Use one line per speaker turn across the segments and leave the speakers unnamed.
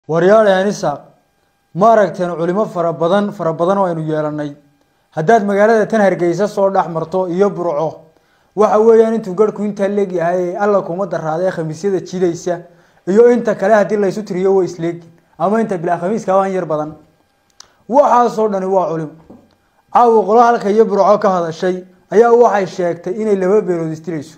waryaale anisaaq ma aragteen culimo fara badan fara badan oo aynu yeelanay haddaad magaalada tan hargeysa soo dhex marto iyo burco waxa weeyaan intuu garhku intaa leegyahay alla kuma daraadee khamiisyada jidaysa iyo inta kale haddii laysu tiriyo way isleegi ama inta bilaa khamiiska waan yar badan waxaasoo dhani waa culimo caawa qolo halka iyo burco ka hadashay ayaa waxay sheegtay inay laba beelood isdilayso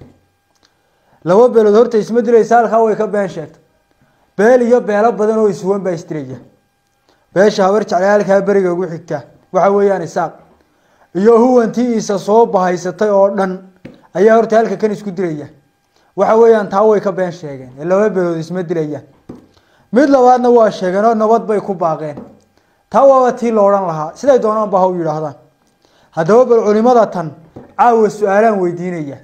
laba beelood horta isma dilaysa halkaa way ka been sheegtay beel iyo beelo badan oo iswan baa isdilaya beesha habar jeclay halkaa beriga ugu xigta waxa weeyaan isaaq iyo huwantii isa soo bahaysatay oo dhan ayaa horta halka kan isku dilaya waxa weeyaan taa way ka been sheegeen ee laba beelood isma dilayaan mid labaadna waa sheegeen oo nabad bay ku baaqeen taa waaba tii la odhan lahaa siday doonaan ba ha u yidhaahdaan haddaba bal culimada tan caawa su-aalaan weydiinaya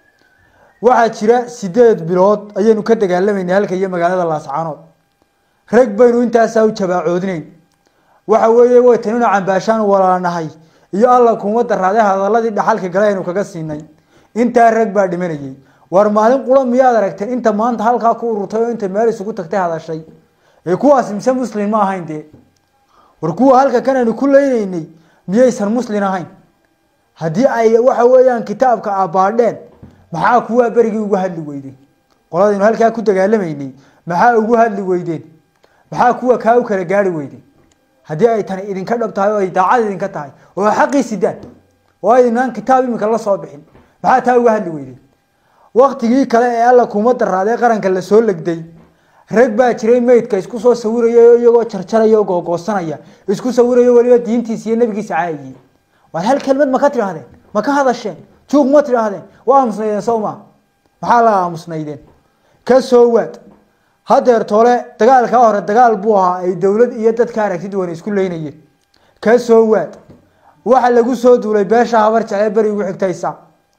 waxaa jira sideed bilood ayaynu ka dagaalamaynay halka iyo magaalada laascaanood rag baynu intaasaa u jabaacoodinayn waxa weeye way tanina cambaashaan walaanahay iyo alla kuma daraade hadaladii dhaxalka gale aynu kaga siinay intaa rag baa dhimanayay war maalin qura miyaad aragteen inta maanta halkaa ku ururtay oo inta meel isugu tagtay hadashay ee kuwaas mise muslin ma ahayn dee war kuwa halka kan aynu ku leynaynay miyaysan muslin ahayn haddii ay waxa weeyaan kitaabka abaadheen maxaa kuwaa berigii ugu hadli weydeen qoladaynu halkaa ku dagaalamaynay maxaa ugu hadli weydeen maxaa kuwa kaa u kala gaari weydeen haddii ay tani idinka dhab tahay oo ay daacad idinka tahay oo xaqii sidaan oo aydinaan kitaab imika la soo bixin maxaa taa uga hadli weydeen waktigii kale ee alla kuma daraadee qaranka lasoo legday rag baa jiray meydka isku soo sawiraya iyagoo jarjaraya oo googoosanaya isku sawiraya weliba diintiisa iyo nabigiisa caayiyey waad hal kelmad ma ka tidhaahdeen ma ka hadasheen juug ma tidhaahdeen waa aamusnaydeen soo maa maxaa la aamusnaydeen ka soo waad hadeer tole dagaalkaa hore dagaal buu ahaa ay dowlad iyo dadka aragti duwan isku leynayeen ka soo waad waxa lagu soo duulay beesha habar jeclee beri ugu xigtaysa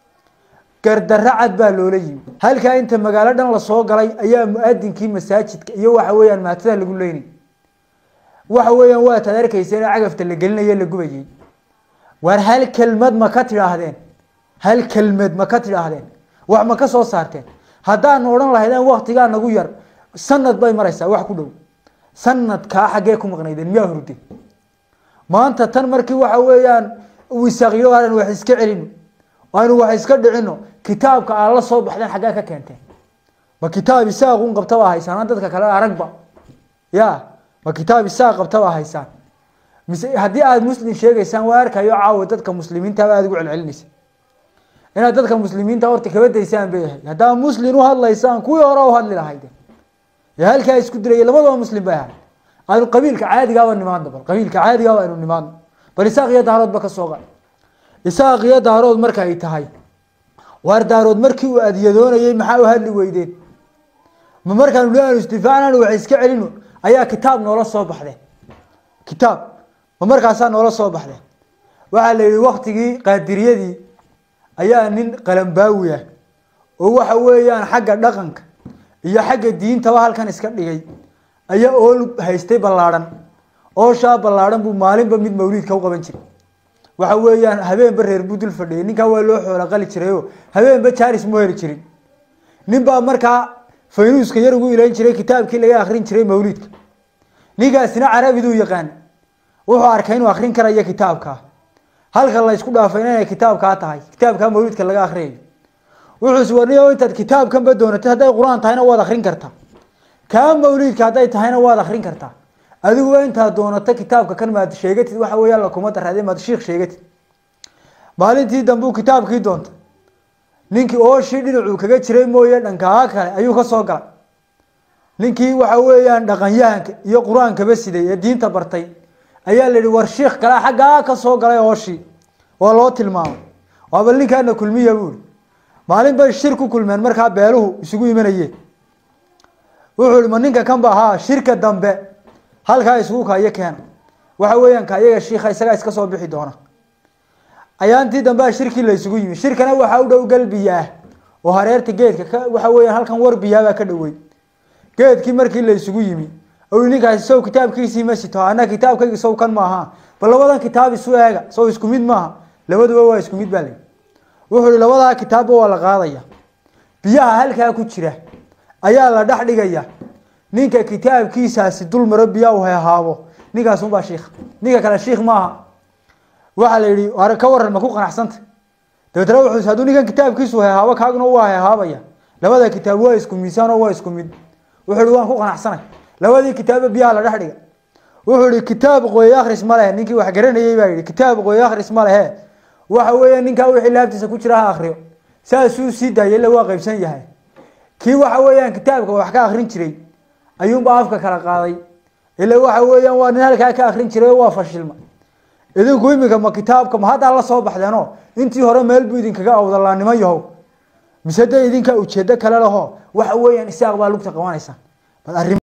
gardarro cad baa loola yimi halkaa inta magaalo dhan lasoo galay ayaa mu-adinkii masaajidka iyo waxa weeyaan maatada lagu leynay waxa weeyaan waataad arkaysa in cagafta la gelinayo la gubayay waar hal kelmad ma ka tidhaahdeen hal kelmad ma ka tidhaahdeen wax ma ka soo saarteen haddaan odhan lahaydeen waktigaa nagu yar sanad bay maraysaa wax ku dhow sanadkaa xaggee ku maqnaydeen miyaa hurden maanta tan markii waxa weeyaan wisaaqyo aan wax iska celino aynu wax iska dhicino kitaabka aad la soo baxdeen xaggee ka keenteen ma kitaab isaaqun qabtabaa haysaan dadka kale aragba ya ma kitaab isaaq qabtabaa haysaan mise haddii aada muslim sheegaysaan waa arkayo caawa dadka muslimiintaaba aada ugu celcelinaysa inaad dadka muslimiinta horta kaba daysaan bay ahayd haddaa muslim u hadlaysaan kuwii hore u hadli lahayde ee halkaa isku diraya labadaba muslim bay ahayd aynu qabiilka caadigaaba nimaadno bal qabiilka caadigaaba aynu nimaadno bal isaaq iyo daaroodba ka soo qa isaaq iyo daarood marka ay tahay waar daarood markii uu adyadoonayay maxaa u hadli weydeen ma markaanu le aanu isdifaacnaan wax iska celino ayaa kitaab noola soo baxdeen kitaab ma markaasaa noola soo baxdeen waxaa la yihi waktigii qaadiriyadii ayaa nin qalambaawi ah oo waxa weeyaan xagga dhaqanka iyo xagga diintaba halkan iska dhigay ayaa ool haystay ballaadhan ooshaa ballaadhan buu maalinba mid mawliidka u qaban jiray waxa weeyaan habeenba reer buu dul fadhiyay ninkaa waa loo xoola qali jirayoo habeenba jaaris mu heli jirin nin baa markaa faynuuska yar ugu ilayn jiray kitaabkii laga akrin jiray mawliidka ninkaasina carabiduu yaqaan wuxuu arkay inuu akrin karayo kitaabkaa halka la isku dhaafayna inay kitaabkaa tahay kitaabkaa mawliidka laga akriyayo wuxuus warniyo intaad kitaabkanba doonatay hadday qur-aan tahayna waad akrin kartaa kaa mawliidka hadday tahayna waad akrin kartaa adiguba intaad doonato kitaabka kan maad sheegatid waxa weeyaan lakuma daraade maad shiikh sheegatid maalintii dambe uu kitaabkii doonta ninkii ooshii dhinacuu kaga jiray mooye dhankaa kale ayuu ka soo galay ninkii waxa weeyaan dhaqanyahanka iyo qur-aankaba siday ee diinta bartay ayaa la yihi war shiikh kale xaggaa ka soo galay ooshii waa loo tilmaamay waaba ninkaana kulmiya buuri maalin bay shir ku kulmeen markaa beeluhu isugu imanayeen wuxuu ihi ma ninka kan ba ahaa shirka dambe halkaa isugu kaayo keena waxa weeyaan ka iyaga shiika isagaa iska soo bixi doona ayaantii dambea shirkii la isugu yimi shirkana waxaa u dhow galbiyaah oo hareerta geedka waxa weeyaan halkan warbiyaabaa ka dhowey geedkii markii la isugu yimi ninkaasi sow kitaabkiisii ma sito ana kitaabkaygi sow kan maaha bal labadan kitaab isu eega sow isku mid maaha labaduba waa isku mid baa la wuxuu ihi labadaa kitaabba waa la qaadaya biyaha halkaa ku jira ayaa la dhex dhigaya ninka kitaabkiisaasi dul maro biyaa u hehaabo ninkaas unbaa shiikh ninka kale shiikh maaha waxaa la yidhi are ka waran ma ku qanacsanta dabeetna wuxuu hadduu ninkan kitaabkiisu hehaabo kaaguna waa hehaabaya labada kitaab waa isku miisaan oo waa isku mid wuxuu ihi waan ku qanacsanay labadii kitaaba biyaha la dhex dhiga wuxuu ihi kitaab qoye akhris ma lehe ninkii wax garanayey baa yidhi kitaab qoye akhris ma lehe waxa weeya ninkaa wixii laabtiisa ku jira ha akriyo saasuu sii daayay illa waa qaybsan yahay kii waxa weeyaan kitaabka wax ka akrin jiray ayuunbaa afka kala qaaday ila waxa weeyaan waa nin halkaa ka akrin jiray oo waa fashilma idinku iminka ma kitaabka ma haddaa la soo baxdeeno intii hore meel buu idinkaga awdalaanimo yahow mise de idinka ujeedo kale laho waxa weeyaan isaaq baa lugta qabanaysaa bal arrin